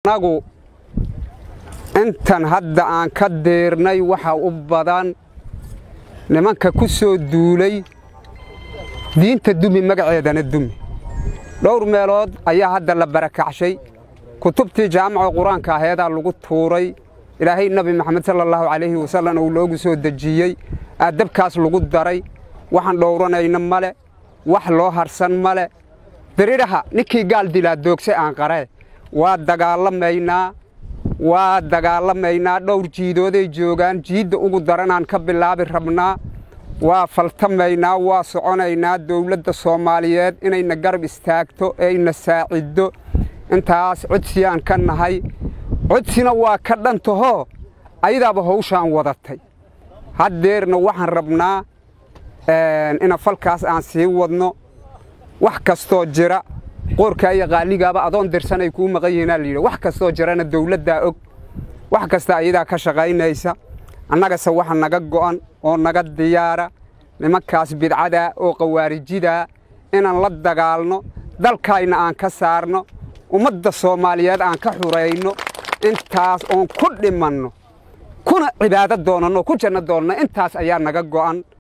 annagu intan hadda aan ka deernay waxa u badan nimanka ku soo duulay diinta dumi magaceedana dumi dhowr meelood ayaa hadda la barakacshay kutubtii jaamaca qur-aanka aheedaa lagu tuuray ilaahay nebi maxamed sala allahu calayhi wasallam uu loogu soo dejiyey aadabkaas lagu daray waxaan dhowranayna male wax loo harsan male biridhaha ninkii gaal dilaa doogse aan qaree waa dagaalamaynaa waa dagaalamaynaa dhowr jiidooday joogaan jiidda ugu daranaan ka bilaabi rabnaa waa faltamaynaa waa soconaynaa dowladda soomaaliyeed inayna garab istaagto eeyna saaciddo intaas codsiyaan ka nahay codsina waa ka dhantahoo ayadaaba hawshaan wadatay haddeerna waxaan rabnaa ina falkaas aan sii wadno wax kastoo jira qoorkaa iyo qaaligaaba adoon dirsanay kuu maqan yihiinaa layidhi wax kastoo jirana dawladdaa og wax kasta ayadaa ka shaqaynaysa annagase waxa naga go'an oo naga diyaara nimankaas bidcadaa oo qawaarijidaa inaan la dagaalno dalkayna aan ka saarno ummadda soomaaliyeed aan ka xurayno intaas oon ku dhimanno kuna cibaado doonanno ku janno doonno intaas ayaa naga go'an